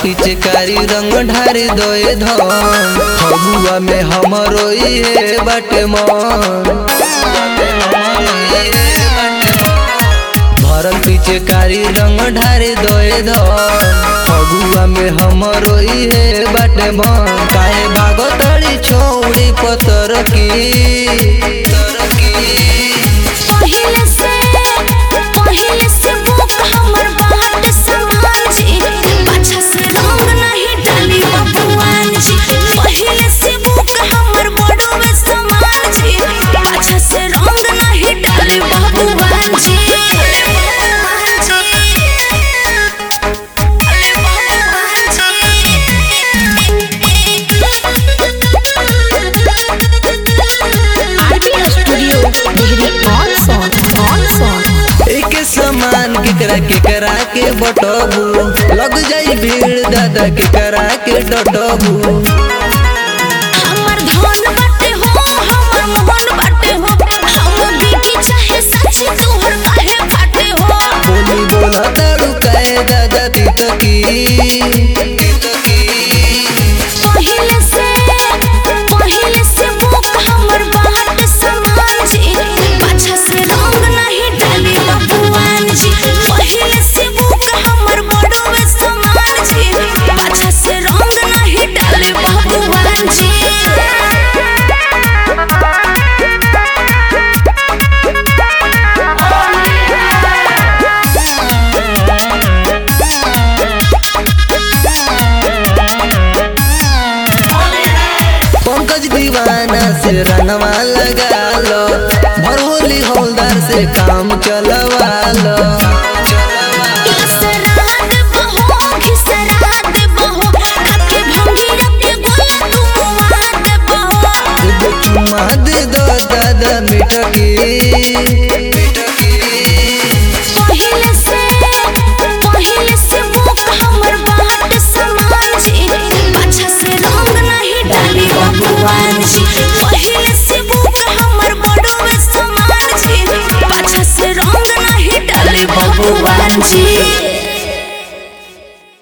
पिचकारी रंग ढारी दोए धन फगुआ में हमरो ये बाटे मन भरल पिचकारी रंग ढारी दोए धन फगुआ में हमरो ये बाटे मन काहे भागो तड़ी छोड़ी पतर की तर की पहिले से पहिले से बुक हमर बाट समान जी अच्छा से रंग नहीं डाली बबुआन जी पहिले से बुक हमर बड़वे समान जी अच्छा से रंग नहीं डाली बबुआन जी अरे बबुआन studio degree on song on song एक समान केकरा केकरा के बटबू लग जाई भीड़ दादा केकरा के डटबू हमर धन बाटे हो हमर मोहन बाटे हो हम बीती चाहे सच तोहर काहे फाटे हो बोली बोला तारू काहे दादा तीत की तीत की पहिले से पहिले से बुक हमर बाट समान जी अच्छा से रंग नहीं डाली बबुआन जी पहिले से बुक हमर बड़वे समान जी अच्छा से रंग नहीं डाली बबुआन जी पंकज दीवाना से रनवा लगा लो भरहोली हौलदार से काम चलवा लो इसरात बहो घिसरात बहो आके भंगी रखे गोला तुम वाद बहो एगो चुम्मा दे दो दादा मिटकी मिटकी पहिले से पहिले से बुक हमर बाट समान जी अच्छा से रंग नहीं डाली बबुआन जी पहिले से बुक हमर बड़वे समान जी अच्छा से रंग नहीं डाली बबुआन जी